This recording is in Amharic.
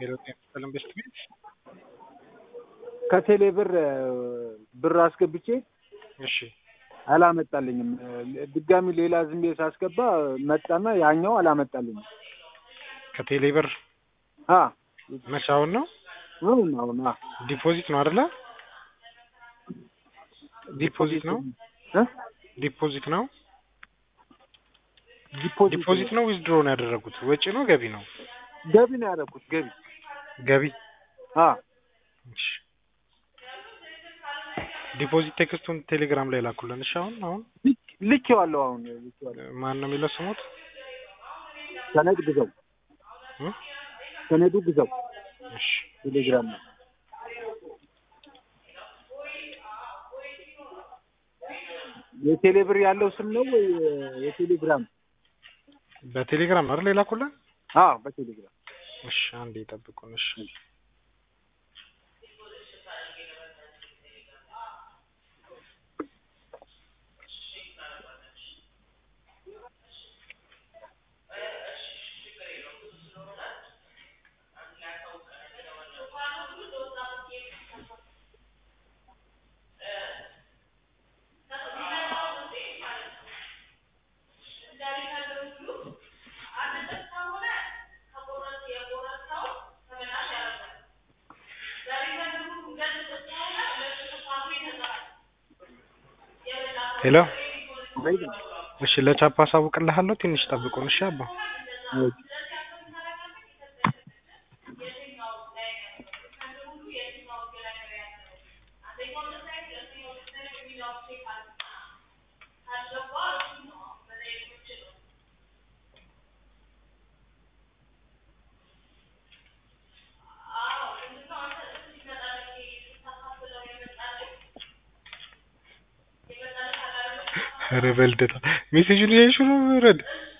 የሮጤን ኢንቨስት ቤት ከቴሌ ብር ብር አስገብቼ እሺ አላመጣልኝም። ድጋሚ ሌላ ዝም ብዬ ሳስገባ መጣና ያኛው አላመጣልኝም። ከቴሌ ብር አ መቼ አሁን ነው አሁን አሁን አ ዲፖዚት ነው አይደለ? ዲፖዚት ነው እ ዲፖዚት ነው ዲፖዚት ዲፖዚት ነው ዊዝድሮ ነው ያደረጉት? ወጪ ነው ገቢ ነው? ገቢ ነው ያደረኩት ገቢ ገቢ አ እሺ ዲፖዚት ቴክስቱን ቴሌግራም ላይ ላኩልን። እሺ አሁን አሁን ልክ- ልኬዋለሁ አሁን ልኬዋለሁ። ማን ነው የሚለው ስሙት? ሰነድ ግዘው እ? ሰነዱ ግዘው እሺ ቴሌግራም ነው። የቴሌ ብር ያለው ስም ነው ወይ የቴሌግራም? በቴሌግራም ነው አይደል የላኩልን? አዎ በቴሌግራም እሺ አንዴ ይጠብቁን። እሺ ሄሎ እሺ ለቻፓ አሳውቅልሃለሁ። ትንሽ ጠብቁን። እሺ አባ ኧረ በልደታ ሜሴጁን እያየሽው ነው ረድ